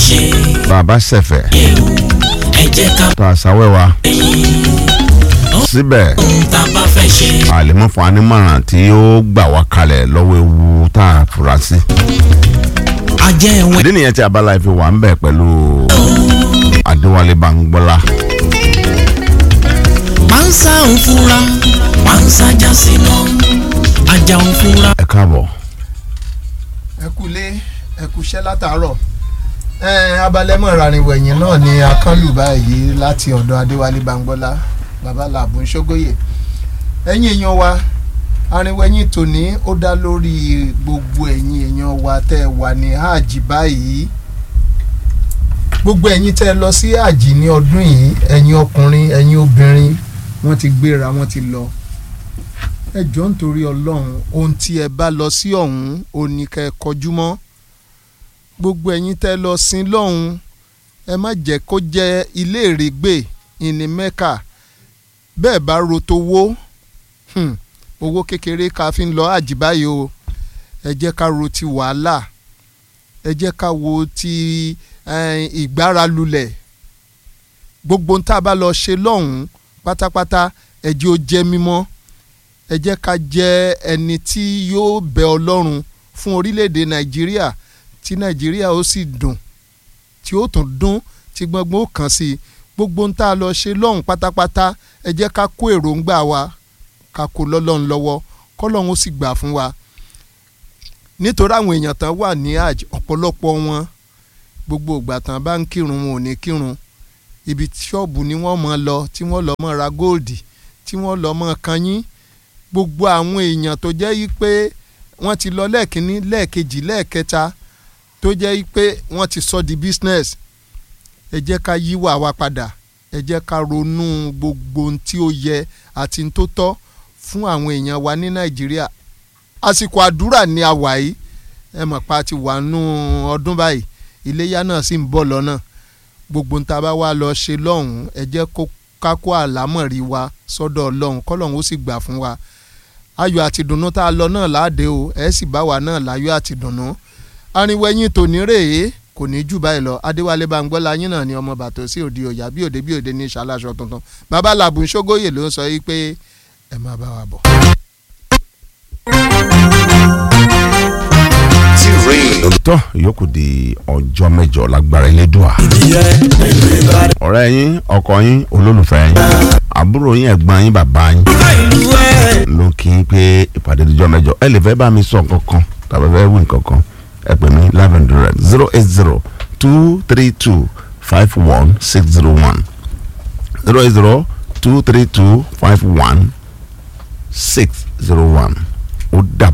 ṣe bàbá ṣẹ̀fẹ̀ ewu ẹ jẹ́ ká tó àṣàwẹ̀ wa ẹ̀yìn síbẹ̀ ohun tá a bá fẹ́ ṣe àlèmọ́ fún anímọ̀ràn tí ó gbà wá kalẹ̀ lọ́wọ́ ewu tá a fura sí. ajẹ́ ẹ̀wọ̀n ìdí nìyẹn tí abala ìfi wà ń bẹ̀ pẹ̀lú adéwálé bangbọ́lá pánsá ń fura pánsá já síná ajá ń fura. ẹ káàbọ̀. ẹ kúlé ẹ kúṣẹ́ látàárọ̀ ẹ abalẹ́mọ̀ ìrànìwẹ̀yìn náà ni akánlù báyìí láti ọ̀dọ̀ adéwálé bangbọ́lá baba làbùn ṣógóyè ẹ̀yin èèyàn wa arìnwẹ̀yìn tòní ó dá lórí gbogbo ẹ̀yin èèyàn wa tẹ́ ẹ wà ní hajj báyìí gbogbo ẹ̀yin tẹ́ ẹ lọ sí hajj ní ọdún yìí ẹ̀yin ọkùnrin ẹ̀yin obìnrin wọ́n ti gbéra wọ́n ti lọ ẹ jọ̀ọ́ nítorí ọlọ́run ohun tí ẹ bá lọ sí ọ̀hún ò ní kẹ́ ẹ kọjú mọ́ gbogbo ẹ̀yin tẹ́ lọ sin lọ́hún ẹ má jẹ́ kó jẹ́ ilé ìrègbè ìní mẹ́kà bẹ́ẹ̀ bá ro towó hmm, owó kékeré ká fi ń lọ àjì báyìí o ẹ jẹ́ ká ro ti wàhálà ẹ jẹ́ ká wo ti eh, ìgbára lulẹ̀ gbogbo ń tá a bá lọ ṣe lọ́hún pátápátá ẹ jẹ́ ó jẹ́ mímọ́ ẹ jẹ́ ká jẹ́ ẹni tí yóò bẹ ọlọ́run fún orílẹ̀-èdè nàìjíríà tí nàìjíríà ó sì dùn tí ó tún dún tí gbọ́ngbọ́n ó kàn sí i gbogbo ń tá a lọ ṣe lọ́hùn pátápátá ẹ jẹ́ ká kó èròǹgbà wa ká kó lọ́lọ́run lọ́wọ́ kọ́lọ́run ó sì gbà fún wa nítorí àwọn èèyàn tán wà ní hajj ọ̀pọ̀lọpọ̀ wọn gbogbo ìgbà tán bá ń kírun wọn ò ní kírun ibi ṣọ́ọ̀bù ni wọ́n mọ̀ lọ tí wọ́n lọ mọ̀ ra góòdì tí wọ́n lọ mọ̀ kanyín gbogbo àwọn èèyàn tó jẹ́ yí pé wọ́n ti lọ lẹ́ẹ̀kínní lẹ́ẹ̀kejì lẹ́ẹ̀kẹta tó jẹ́ yí pé wọ́n ti sọ di business ẹ jẹ́ ká yíwà wa padà ẹ jẹ́ ká ronú gbogbo ohun tí ó yẹ àti ohun tó tọ́ fún àwọn èèyàn wa ní nàìjíríà àsìkò àdúrà ni a wà yìí ẹ mọ̀ pa ti wà nù ọdún báyìí iléyà náà sì ń bọ̀ lọ́nà gbogbo ń ta bá wá lọ ṣe lọ́hùn-ún ẹ jẹ́ kó kákó àlámọ̀rí wa sọ́dọ̀ ọlọ́run kọ́lọ́run ó sì gbà fún wa ayọ̀ àti dùnnú tá a lọ náà láàdé o ẹ sì bá wa náà láyọ̀ àti dùnnú arìnwẹ̀yìn tòní rèé kò ní jù báyìí lọ adéwálé bangbọ́lá yín náà ni ọmọ bàtò sí òde ọ̀yà bí òde bí òde ní ìṣàlàṣọ tuntun bàbá làbùn ṣógóyè ló ń sọ yìí pé ẹ máa bá wa bọ̀. tọ́ ìyókù di ọjọ́ mẹ́jọ lágbára elédùà. ọ̀rẹ́ yín ọkọ yín olólùfẹ́ yín àbúrò yín ẹ̀gbọ́n yín bàbá yín ló kí n pé ìpàdé ìjọ mẹ́jọ ẹ lè fẹ́ bá mi sọ nǹkan kan tàbí fẹ́ wí nǹkan kan ẹ pè mí lavender red zero eight zero two three two five one six zero one zero eight zero two three two five one six zero one ó dà.